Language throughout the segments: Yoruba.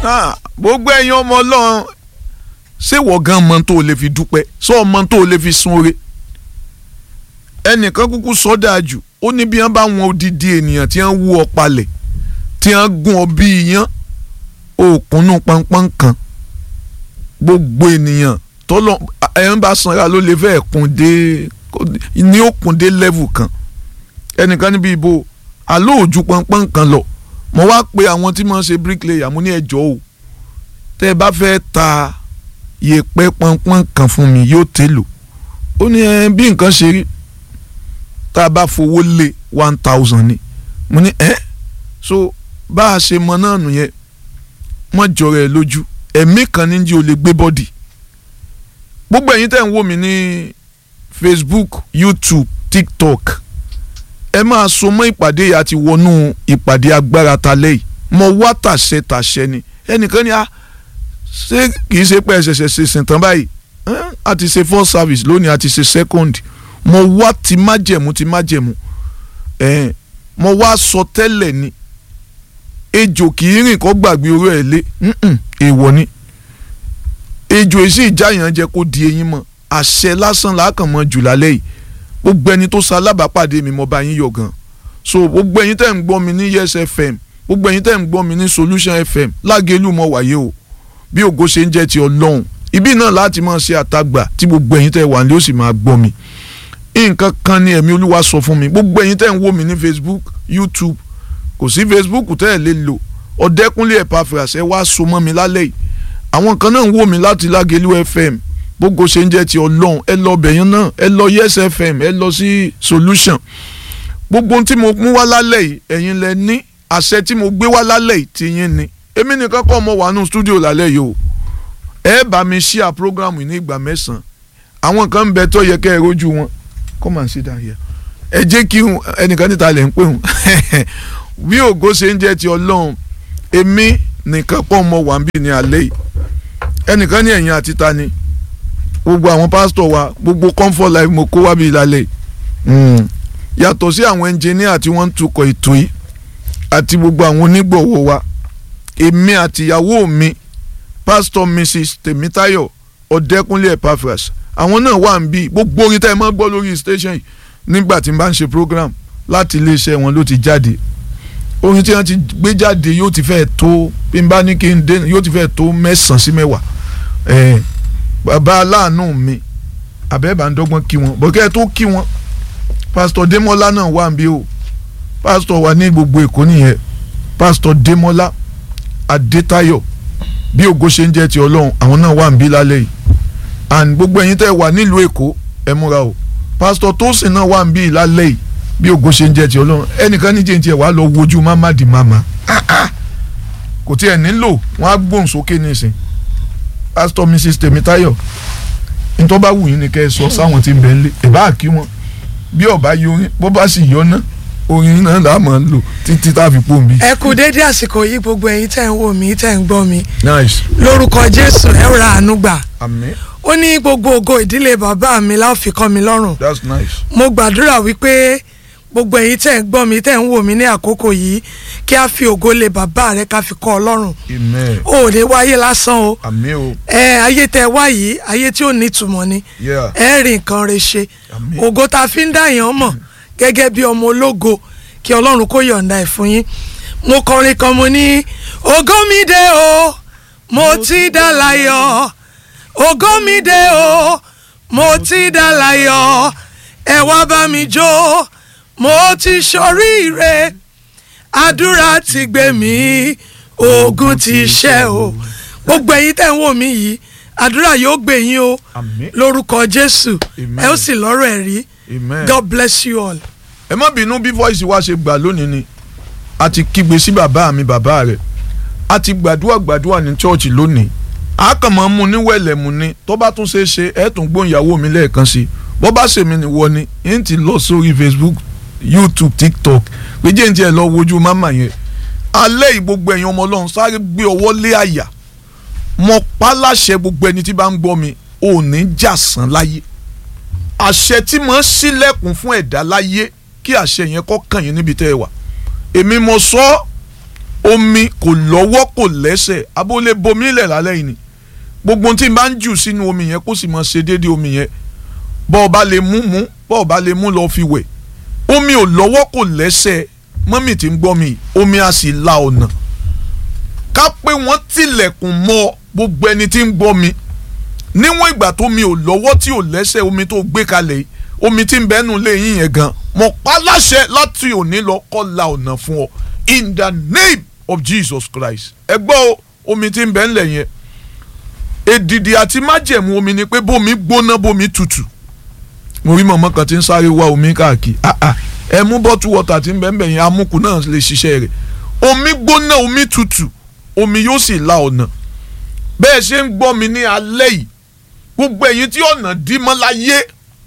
Ah, gbogbo ẹ̀yin ọmọ ọlọ́run ṣé wọ́n gan mọ tó o lè fi dúpẹ́ sọ ọmọ tó o lè fi sun oore ẹnìkan kúkú sọ dáa jù ó ní bí wọ́n bá wọn odidi ènìyàn tí wọ́n wú ọ palẹ̀ tí wọ́n gún ọ bí iyán òkùnnú pọnpọ́n kan gbogbo ènìyàn tọ́lọ́ ẹ̀ ń bá sanra ló lè fẹ́ kún dé ní òkun dé level kan ẹnìkan níbi ìbò àlọ́ òjú pọnpọ́n kan lọ mo wá pe àwọn tí wọ́n ṣe bricklayer mo ní ẹjọ́ o tẹ́ ẹ bá fẹ́ ta yèèpẹ̀ pọnpọ́n kan fún mi yóò tèlò ó ní ẹ bí nǹkan ṣe rí tá a bá fowó lé one thousand ni mo ní ẹ so bá a ṣe mọ náà nù yẹn mọ jọrọ ẹ lójú ẹ̀mí kan ní jí o lè gbé bọ́dì gbogbo ẹ̀yin tẹ́ ń wò mí ní Facebook YouTube TikTok ẹ máa so mọ́ ìpàdé yìí àti wọnú ìpàdé agbára talẹ́ yìí mo wá tàṣẹ tàṣẹ ni ẹnìkan ni a ṣé kìí ṣe pé ẹ ṣẹ̀ṣẹ̀ ṣe sìn tán báyìí a ti ṣe first service lónìí a ti ṣe second mo wá ti májẹ̀mú ti májẹ̀mú mo wá sọ tẹ́lẹ̀ ni ejò kì í rìn kó gbàgbé oró ẹ̀ lé èèwọ̀ ni ejò èsì ìjáyàn jẹ́ kó di eyín mọ́ àṣẹ lásán làákàn mọ́ jù lálẹ́ yìí gbogbo ẹni tó ṣalábàápàdé mi mo bá yín yọ̀ gan so gbogbo ẹ̀yin tẹ́ ń gbọ́ mi ní yes fm gbogbo ẹ̀yin tẹ́ ń gbọ́ mi ní solution fm lágẹ̀lú mo wáyé o bí ògo ṣe ń jẹ́ ti ọlọ́run ibi náà láti máa ṣe àtagbà tí gbogbo ẹ̀yin tẹ́ wà ní ó sì máa gbọ́ mi nǹkan kan ni ẹ̀mí olúwa sọ fún mi gbogbo ẹ̀yin tẹ́ ń wò mí ní facebook youtube kò sí facebook tẹ́ ẹ̀ lè lò ọ̀dẹ́kúnlé Epaphras ẹ wá so mọ́ mi lálẹ́ yìí àwọn kan náà ń wò mí láti lágẹ̀lú fm gbogbo ṣe ń jẹ́ ti ọlọ́run ẹ lọ bẹ̀yẹn náà ẹ lọ yes fm ẹ lọ sí solution gbogbo ohun tí mo mú wá lálẹ́ yìí ẹ̀yin lẹ ní àṣẹ tí mo gbé wá lálẹ́ yìí ti yín ni èmi nìkan kọ́ ọmọ wà nù studio lálẹ́ yìí o ẹ bá mi ṣíà program ní ìgbà mẹ́sàn-án àwọn kan ń bẹ tó yẹ kẹ́ ẹ rojú wọn come and sit down here ẹ jẹ́ kí ẹnìkan níta lẹ̀ ń pè wọ́n bí ògo ṣe ń jẹ́ ti ọlọ́run èmi nìkan pọ̀ ọmọ wà ń bì ní alẹ́ yìí ẹnìkan ní ẹ̀yìn àti ta ni gbogbo àwọn pásítọ̀ wa gbogbo comfort life mo kó wá bí ìlàlẹ̀ yàtọ̀ sí àwọn ẹnjìníà tí wọ́n ń tukọ̀ ètò yìí àti gbogbo àwọn onígbọ̀wọ́ wa èmi àtìyàwó mi pásítọ̀ mrs tèmítáyọ̀ ọ̀dẹ́kúnlé Epaphras àwọn náà wà ń bí gbogbo orin tá ẹ máa gbọ́ lórí station yìí nígbà tí n bá ń ṣe program láti iléeṣẹ́ wọn ló ti jáde orin tí wọ́n ti gbé jáde yóò ti fẹ́ tó bí n bá ní kí n dé yóò ti fẹ́ tó mẹ́sàn-án sí mẹ́wàá bàbá aláàánú mi àbẹ́bà ń dọ́gbọ́n kí wọn bọ́kẹ́ tó kí wọn pásítọ̀ Démọ́lá náà wà ń bí o pásítọ̀ wà ní gbogbo Èkó nìyẹn pásítọ̀ Démọ́lá Adétayọ̀ bí ògo ṣe ń jẹ́ ti Ọlọ́run àwọn náà wà ń bí lálẹ́ yìí and gbogbo ẹ̀yin tẹ́ wà nílùú Èkó ẹ múra o pásítọ̀ Tósìn náà wà ń bí lálẹ́ yìí bí ògo ṣe ń jẹ́ ti Ọlọ́run ẹnìkan ní jẹ́ntì ẹ̀ wá lọ wojú mamadi mama kò tí ẹ̀ nílò wọ́n á gbóhùn sókè nísìn pásítọ̀ Mrs Tèmítáyọ̀ ntọ́ bá wù yín ni kẹ́ ẹ sọ sáwọn tí ń bẹ̀ ń lé ẹ̀ bá kí wọn bí ọba yorin bó bá sì yọ náà orin náà là á máa ń lò títí tá a fi pò mí. ẹ kú dédé àsìkò yìí gbogbo ẹ̀yin tẹ́ ń wò mí tẹ́ ń gbọ́ mi nice. lórúkọ Jésù ẹ ra àánú gbà àmín ó ní gbogbo ògo ìdílé bàbá mi láò fi kọ́ mi lọ́rùn that's nice. mo gbàdúrà wípé gbogbo ẹ̀yin tẹ́ ń gbọ́ mi tẹ́ ń wò mí ní àkókò yìí kí a fi ògo lé bàbá rẹ ká fi kọ́ ọ lọ́rùn amen. o ò ní wáyé lásán o àmín o. ẹ ayé tẹ́ wá yìí ayé tí ò ní ìtumọ̀ ni yeah. ẹ rí nǹkan rẹ ṣe àmín. ògo tá a fi ń dá èèyàn mọ̀ gẹ́gẹ́ bí ọmọ ológo kí ọlọ́run kó yọ̀ǹda ẹ̀ fún yín mo kọrin kan mo ní ògo mi dé o mo ti dá láyọ̀ ògo mi dé o mo ti dá láyọ̀ ẹ wá bá mi jó mo ti ṣoríire àdúrà ti gbé mi ogun ti ṣẹ́ o gbogbo ẹ̀yin tẹ́ ń wò mí yìí àdúrà yóò gbé yín o àmín. lórúkọ jésù Amen. ẹ ó sì lọ́rọ̀ ẹ̀ rí amen. god bless you all. ẹ má bínú bí voice wa ṣe gbà lónìí ni a ti kígbe sí bàbá mi bàbá rẹ̀ a ti gbàdúrà gbàdúrà ní chọ́ọ̀chì lónìí a kàn máa ń mu ní wẹ̀lẹ̀mú ni tó bá tún ṣe é ṣe ẹ̀ tún gbóhùn ìyàwó mi lẹ́ẹ̀kan sí i bó bá ṣèmi nìwọ ni n ti lọ sórí facebook youtube tiktok pé jẹ́ n tiẹ̀ lọ wojú máma yẹn alẹ́ yìí gbogbo ẹ̀yin ọmọ ọlọ́run sáré gbé ọwọ́ lé àyà mo pa láṣẹ gbogbo ẹni tí bá ń gbọ́ mi ò ní jà sán láyé àṣẹ tí mo ń ṣílẹ̀kùn fún ẹ̀dá láyé kí àṣẹ yẹn kó kàn yín níbi tẹ́ ẹ wà èmi mo sọ ọ́ omi kò lọ́wọ́ kò lẹ́sẹ̀ abólé bomi lẹ̀ lálẹ́ yìí ni gbogbo tí n bá ń jù sínú omi yẹn kó sì máa ṣe déédéé omi yẹn bọ́ ọ bá lè mú mú bọ́ ọ bá lè mú lọ fi wẹ̀ omi ò lọ́wọ́ kò lẹ́sẹ̀ mọ́mì tí ń gbọ́ mi omi á sì la ọ̀nà ká pé wọ́n tilẹ̀kùn mọ́ gbogbo ẹni tí ń gbọ́ mi níwọ̀n ìgbà tó mi ò lọ́wọ́ tí ò lẹ́sẹ̀ omi tó gbé kalẹ̀ yìí omi tí ń bẹ́nu lé yín yẹn gan mọ̀ pa láṣẹ láti òní lọ kọ́ la ọ̀nà fún ọ in the name of Jesus Christ ẹ gbọ́ omi tí ń bẹ́ ńlẹ̀ yẹn èdìdì àti májẹ̀mú omi ni pé bómi gbóná bómi tutù mo rí mọ̀mọ́ kan tí ń sáré wá omi káàkiri ah ah ẹ mú bọ́tù wọ́tà tí ń bẹ́ ń bẹ̀ yẹn amúkù náà lè ṣiṣẹ́ rẹ̀ omi gbóná omi tutù omi yóò sì la ọ̀nà bẹ́ẹ̀ ṣe ń gbọ́ mi ní alẹ́ yìí gbogbo ẹ̀yin tí ọ̀nà dí mọ́ láyé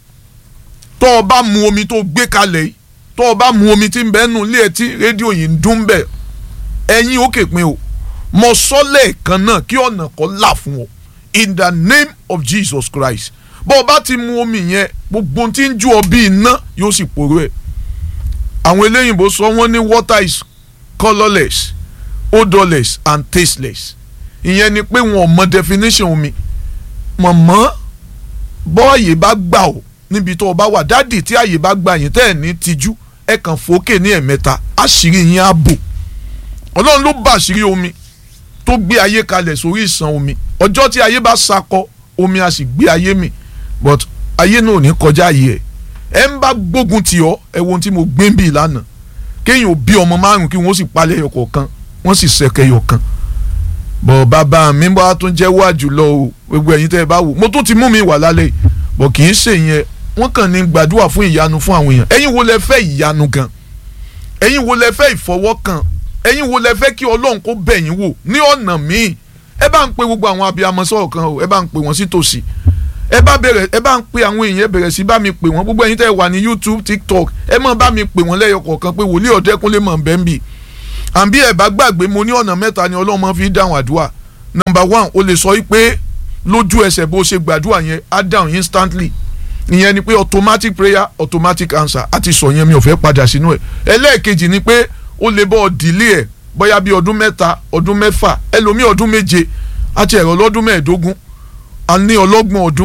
tó o bá mu omi tó gbé kalẹ̀ yìí tó o bá mu omi tí ń bẹ́ẹ̀ nù ilé ẹ̀ tí rédíò yìí ń dún bẹ́ẹ̀ ẹ̀yin ó kè pin o mo sọ lẹ́ẹ̀kan náà kí ọ̀nà kan là fún ọ in the name of Jesus Christ bó o bá ti mu omi yẹn gbogbo tí ń ju ọ bí iná yóò sì poró ẹ̀ àwọn eléyìnbó sọ wọ́n ní water is colourless odorless and tasteless ìyẹn ni pé wọn ò mọ definition omi mọ̀mọ́ bọ́ọ̀yì bá gbà ọ́ níbi tó o bá wà dádì tí àyè bá gbà yín tẹ́ ẹ̀ ní tijú ẹ̀ kàn fòókè ní ẹ̀mẹ́ta àṣírí yín á bò ọlọ́run ló bá àṣírí omi tó gbé ayé kalẹ̀ sórí ìsàn omi ọjọ́ tí ayé bá sakọ omi a sì gbé ayé mì but ayé náà ò ní kọjá ayé ẹ̀ ẹ̀ ń bá gbógun tì ọ́ ẹ̀ wo ohun tí mo gbé ń bì lánàá kéèyàn ò bí ọmọ márùn kí wọ́n sì palẹ̀ ẹyọ kọ̀ọ̀kan wọ́n sì sẹ̀kẹ̀ ẹyọ kan bọ̀ bàbá mi bá tún jẹ́ wá jùlọ o gbogbo ẹ̀yin tẹ́ ẹ bá wò mo tún ti mú mi wà lálẹ́ yìí bọ̀ kì í ṣe yẹn wọ́n kàn ní gbàdúrà fún ìyanu fún àwọn èèyàn ẹ̀yin wo lẹ fẹ́ ìyanu gan ẹ̀yin wo lẹ fẹ́ ìfọwọ́kàn ẹ̀yin wo lẹ fẹ́ kí ọlọ́run kó bẹ̀ yín wò ní ọ̀nà míì ẹ bá ń pe gbogbo àwọn abiyamọ sọ̀rọ̀ kan o ẹ bá ń pe wọ́n sí tòsí ẹ bá bẹ̀rẹ̀ ẹ bá ń pe àwọn èèyàn bẹ̀rẹ̀ sí bá mi pè wọ́n gbogbo ẹ̀yin tẹ́ wà ní YouTube TikTok ẹ mọ̀ bá mi pè wọ́n lẹ́yọ kọ̀ọ̀kan pé wòlíì ọ̀dẹ́kúnlé mọ̀ bẹ́ẹ̀ ń bì àbí ẹ bá gbàgbé mo ní ọ̀nà mẹ́ta ni ọlọ́run máa fi dáhùn àdúrà number one o lè sọ pé lójú ẹsẹ̀ bó ṣe gbàdúrà yẹn á dáhùn instantly ìyẹn ni pé automatic prayer automatic answer àti sọ yẹn mi ò fẹ́ padà sínú ẹ̀ ẹlẹ́ẹ̀kejì ni pé o lè bọ́ ọ dìlé ẹ̀ bóyá bí ọdún mẹ́ta ọdún mẹ́fà ẹlòmíì ọdún méje àti ẹ̀rọ lọ́dún mẹ́ẹ̀ẹ́dógún a ní ọlọ́gbọ̀n ọdún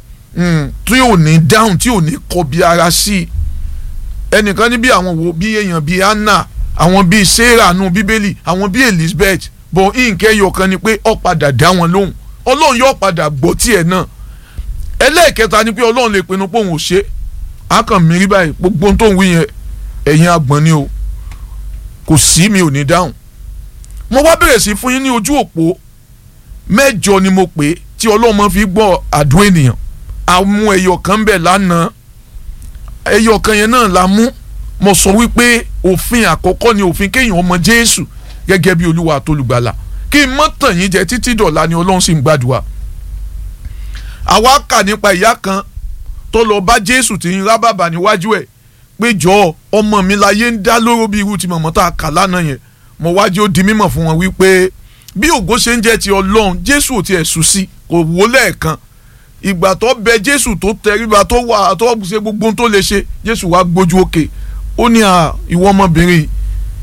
tí ò ní dáhùn tí ò ní kọbi ara sí i ẹnìkan ní bí àwọn wo bí èèyàn bíi Anna àwọn bíi Sarah nù bíbélì àwọn bíi Elizabeth bọ̀ nǹkẹ́ yọkan ni pé ó padà dá wọn lóhùn ọlọ́run yóò padà gbọ́ tiẹ̀ náà ẹlẹ́ẹ̀kẹta ni pé ọlọ́run lè pinnu pé òun ò ṣe á kàn mí rí báyìí gbogbo ohun tó ń wí yẹn ẹ̀yin agbọ̀n ni o kò sí mi ò ní dáhùn mo wá bẹ̀rẹ̀ sí fún yín ní ojú òpó mẹ́jọ ni mo pè é tí ọlọ́run máa fi gbọ́ àdúrà ènìyàn àmú ẹyọ kan bẹ̀ lánàá ẹyọ kan yẹn náà la mú mo sọ wípé òfin àkọ́kọ́ ni òfin kéèyàn ọmọ Jésù gẹ́gẹ́ bí olúwa àtolùgbàlà kí n mọ́ tàn yín jẹ títí dọ̀la ni ọlọ́run sì ń gbàdúrà àwa kà nípa ìyá kan tó lọ bá Jésù tí ń rá bàbà níwájú ẹ̀ pé jọ ọmọ mi láyé ń dá lóró bí irú ti mọ̀mọ́ tá a kà lánàá yẹn mo wájú ó di mímọ̀ fún wọn wípé bí ògo ṣe ń jẹ́ ti ọlọ́run Jésù ò tiẹ̀ sùn sí kò wó lẹ́ẹ̀kan ìgbà tó bẹ Jésù tó tẹríba tó wà tó ṣe gbogbo ohun tó lè ṣe Jésù wá gbójú òkè ó ní ìwọ ọmọbìnrin yìí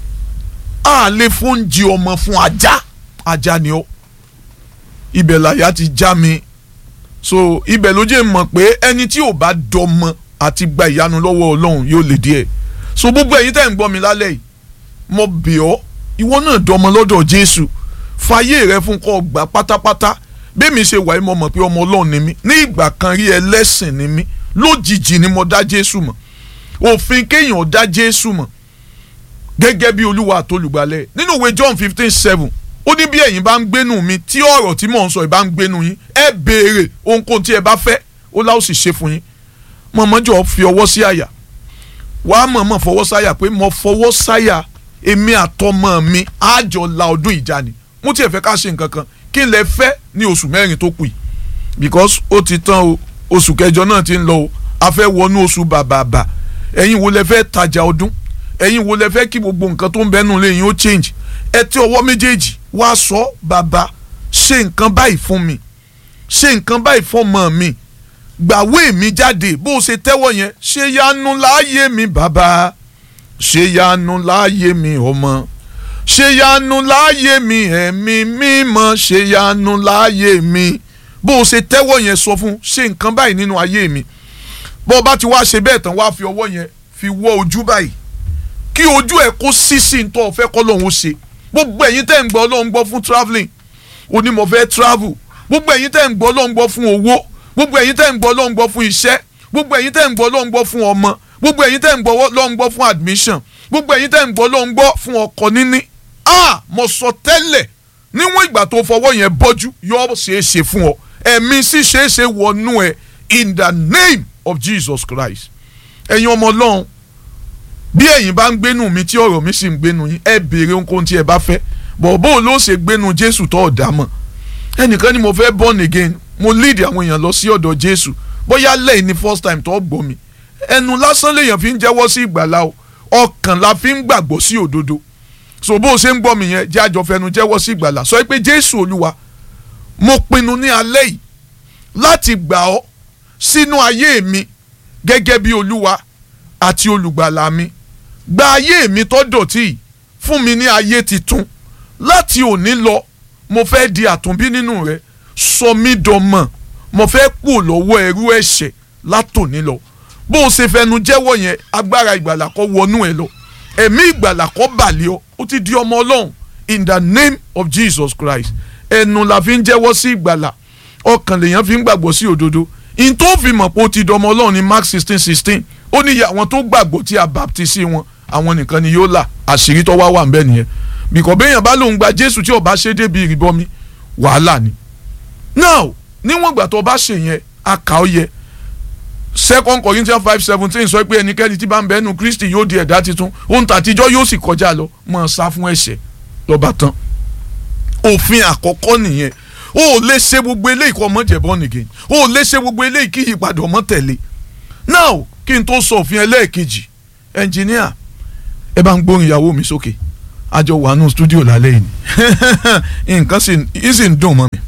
a lè fóúnjẹ ọmọ fún ajá ajá ni ó ibẹ̀ làyà ti já mi so ibẹ̀ ló jẹ́ mọ̀ pé ẹni tí ò bá dọmọ àti gba ìyanu lọ́wọ́ ọlọ́run yóò lè díẹ̀ so gbogbo ẹ̀yin tẹ́ ń gbọ́ mi lálẹ́ yìí mo bẹ̀ ọ́ ìwọ náà dọmọ lọ́dọ̀ jésù fàyè rẹ fún kọ́ gbà pátápátá bẹ́ẹ̀mi ṣe wà mo mọ̀ pé ọmọ ọlọ́run ni mí ní ìgbà kan rí ẹlẹ́sìn ni mí lójijì ni mo dá jésù mọ̀ òfin kéèyàn dá jésù mọ̀ gẹ́gẹ́ bí olúwa àtolùgbàlẹ̀ nínú ìwé john fifteen seven ó ní bí ẹ̀yin bá ń gbénu mi tí ọ̀rọ̀ tí mò ń sọ ẹ̀ bá ń gbénu yín ẹ béèrè ohunkóhun tí ẹ bá fẹ́ ó láò sì ṣe fún yín mọ̀mọ́jọ́ fi ọwọ́ sí àyà wàá mọ̀mọ́ fọwọ́ sáyà pé mo fọwọ́ sáyà èmi àtọmọ mi àjọ la ọdún ìjà ni mo tiẹ̀ fẹ́ ká ṣe nǹkan kan kí n lè fẹ́ ní oṣù mẹ́rin tó kù yìí because ó ti tán o oṣù kẹjọ náà ti ń lọ o a fẹ́ wọnú oṣù bàbàbà ẹ̀yin wo lẹ fẹ́ tajà ọdún ẹ̀yin wo lẹ fẹ́ kí gbogbo nǹkan tó ń bẹ́nu lé yín ó change ẹ tí ọwọ́ méjèèjì wá sọ bàbá ṣe nǹkan báyìí fún mi ṣe nǹkan báyìí fún ọmọ mi gbàwé mi jáde bó o ṣe tẹ́wọ́ yẹn ṣe yanu láàyè mi bàbá ṣe yanu láàyè mi ọmọ ṣèyanu láàyè mi ẹ̀mí mímọ́ ṣèyanu láàyè mi bó o ṣe tẹ́wọ́ yẹn sọ fún ṣe nǹkan báyìí nínú ayé mi bó o bá ti wá ṣe bẹ́ẹ̀ tán wá fi ọwọ́ yẹn fi wọ́ ojú báyìí kí ojú ẹ̀ kó sí sí ní tó o fẹ́ kọ́ lóun ó ṣe gbogbo ẹ̀yin tẹ́ ń gbọ́ Ọlọ́run gbọ́ fún travelling òní mo fẹ́ travel gbogbo ẹ̀yin tẹ́ ń gbọ́ Ọlọ́run gbọ́ fún owó gbogbo ẹ̀yin tẹ́ ń gbọ́ Ọlọ́run gbọ́ fún iṣẹ́ gbogbo ẹ̀yin tẹ́ ń gbọ́ Ọlọ́run gbọ́ fún ọmọ gbogbo ẹ̀yin tẹ́ ń gbọ́ Ọlọ́run gbọ́ fún admission gbogbo ẹ̀yin tẹ́ ń gbọ́ Ọlọ́run gbọ́ fún ọkọ níní ah mo sọ tẹ́lẹ̀ níwọ̀n ìgbà tó fọwọ́ yẹn bọ́jú yóò ṣeé ṣe fún ọ ẹ̀mí sì ṣeé ṣe wọnú ẹ in the name of Jesus Christ ẹ̀yin ọmọ Ọlọ́run bí ẹ̀yin bá ń gbénu mi tí ọ̀rọ̀ mi sì ń gbénu yín ẹ béèrè ohunkóhun tí ẹ bá fẹ́ bọ̀bọ̀ ló ṣe gbénu Jésù tó ọ̀dà mọ̀ ẹnìkan ni mo fẹ́ born again mo lead àwọn èèyàn lọ sí ọ̀dọ̀ Jésù bóyá lẹ́yìn ni first time tó gbọ́ mi ẹnu lásán lèèyàn fi ń jẹ́wọ́ sí ìgbàlá o ọkàn la fi ń gbàgbọ́ sí òdodo so bó o ṣe ń gbọ́ mi yẹn jẹ́ àjọ fẹnu jẹ́wọ́ sí ìgbàlá sọ pé Jésù Olúwa mo pinnu ní alẹ́ yìí láti gbà ọ́ sínú ayé mi gẹ́gẹ́ bí Olúwa àti olùgbàlà mi gba ayé mi tó dọ̀tí yìí fún mi ní ayé titun láti òní lọ mo fẹ́ di àtúnbí nínú rẹ sọ mí dọmọ mo fẹ́ kú lọ́wọ́ ẹrú ẹ̀ṣẹ̀ látòní lọ bó o ṣe fẹnu jẹ́wọ́ yẹn agbára ìgbàlà kó wọnú ẹ lọ ẹ̀mí ìgbàlà kó bàlẹ́ ọ ó ti di ọmọ ọlọ́run in the name of Jesus Christ ẹnu la fi ń jẹ́wọ́ sí ìgbàlà ọkàn lèèyàn fi ń gbàgbọ́ sí òdodo in tó fi mọ̀ pé ó ti di ọmọ ọlọ́run ní Mark sixteen sixteen ó ní àwọn tó gbàgbọ́ tí a baptisi wọn àwọn nìkan ni yóò là àṣírí tó wá wà ń bẹ nìyẹn bìkọ́ béèyàn bá lòun gba Jésù tí ó bá ṣe débi ìrìbọmi wàhálà ni now níwọ̀n ìgbà tó bá ṣe yẹn a kà ó yẹ second Corinthians five seventeen sọ pé ẹnikẹ́ni tí bá ń bẹ́nu Kristi yóò di ẹ̀dá tuntun ohun tàtijọ́ yóò sì kọjá lọ mọ̀ sá fún ẹ̀ṣẹ̀ lọ́ba tán òfin àkọ́kọ́ nìyẹn o ò lè ṣe gbogbo eléyìí kọ́ ọmọ jẹ̀ born again o ò lè ṣe gbogbo eléyìí kí ìyípadà ọmọ tẹ̀lé now kí n tó sọ òfin ẹlẹ́ẹ̀kejì ẹnjìníà ẹ bá ń gbóhùn ìyàwó mi sókè àjọ wà nù stúdíò lálẹ́ yìí nǹkan sì ń dùn mọ́ mi.